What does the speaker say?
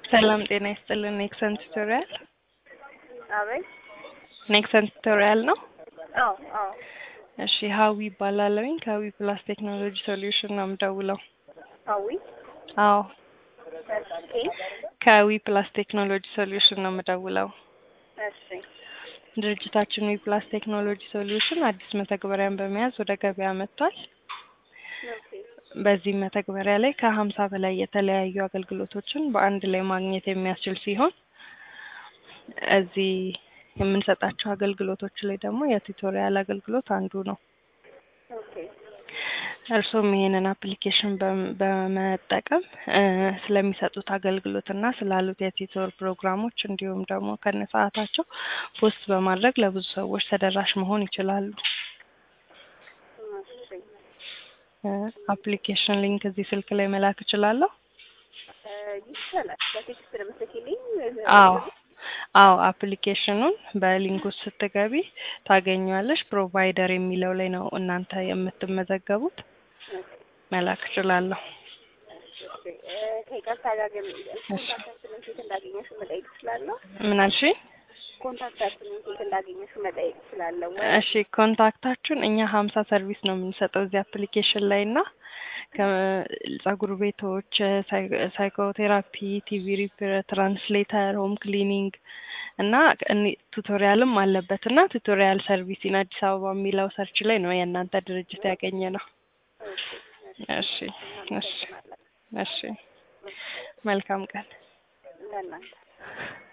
ሰላም ጤና ይስጥልን። ኔክሰን ቱቶሪያል አቤት። ኔክሰን ቱቶሪያል ነው። አዎ አዎ። እሺ ሀዊ ይባላለሁኝ ከሀዊ ፕላስ ቴክኖሎጂ ሶሉሽን ነው የምደውለው። አዊ አዎ እሺ ከዊ ፕላስ ቴክኖሎጂ ሶሉሽን ነው የምደውለው። እሺ ድርጅታችን ዊ ፕላስ ቴክኖሎጂ ሶሉሽን አዲስ መተግበሪያን በመያዝ ወደ ገበያ መጥቷል። ኦኬ በዚህ መተግበሪያ ላይ ከሀምሳ በላይ የተለያዩ አገልግሎቶችን በአንድ ላይ ማግኘት የሚያስችል ሲሆን እዚህ የምንሰጣቸው አገልግሎቶች ላይ ደግሞ የቱቶሪያል አገልግሎት አንዱ ነው። ኦኬ እርሶም ይሄንን አፕሊኬሽን በም- በመጠቀም እ ስለሚሰጡት አገልግሎት እና ስላሉት የቲቶር ፕሮግራሞች እንዲሁም ደግሞ ከነ ሰዓታቸው ፖስት በማድረግ ለብዙ ሰዎች ተደራሽ መሆን ይችላሉ። እሺ እ አፕሊኬሽን ሊንክ እዚህ ስልክ ላይ መላክ እችላለሁ? እ ይቻላል። በቴክስት ለምትልኪልኝ አዎ አዎ አፕሊኬሽኑን በሊንኩ ስትገቢ ታገኘዋለሽ። ፕሮቫይደር የሚለው ላይ ነው እናንተ የምትመዘገቡት። መላክ እችላለሁ። እሺ እ ከይቅርታ ጋር ግን ኮንታክታችንን ሴት እንዳገኘሽው መጠየቅ እችላለሁ? ምን አልሽኝ? ኮንታክታችንን ሴት እንዳገኘሽው መጠየቅ እችላለሁ ወይ? እሺ ኮንታክታችሁን እኛ ሀምሳ ሰርቪስ ነው የምንሰጠው እዚህ አፕሊኬሽን ላይ እና ከጸጉር ቤቶች፣ ሳይ- ሳይኮቴራፒ፣ ቲቪ ሪፔር፣ ትራንስሌተር፣ ሆም ክሊኒንግ እና እኒ- ቱቶሪያልም አለበት እና ቱቶሪያል ሰርቪስ ኢን አዲስ አበባ የሚለው ሰርች ላይ ነው የእናንተ ድርጅት ያገኘ ነው። እሺ እሺ እሺ መልካም ቀን። ለእናንተ